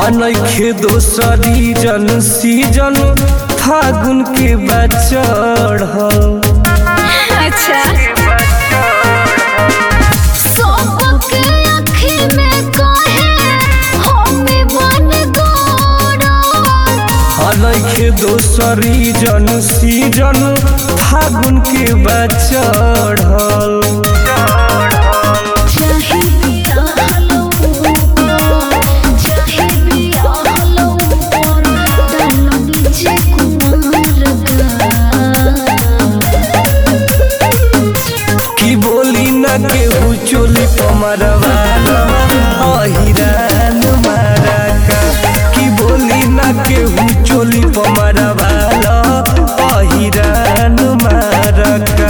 अनखे दोसरी जन सीजन फागुन के बचड़ अच्छा सबके आँखी में काहे हमें बन गोड़ा अनखे दोसरी जन सीजन फागुन के बचड़ चाहे पिया हलो चाहे पिया हलो और डालो बीचे कुमार की बोली न केहू चोली पमरवाला अहिरान मारा का की बोली न केहू चोली पमरवाला अहिरान मारा का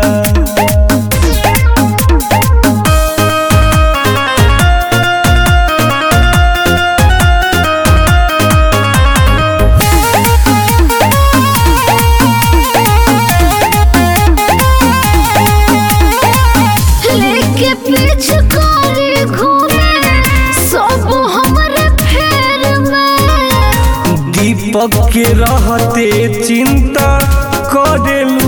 लेके पिचकारी घूमे सब हमरे फेर में दीपक के रहते चिंता करेलू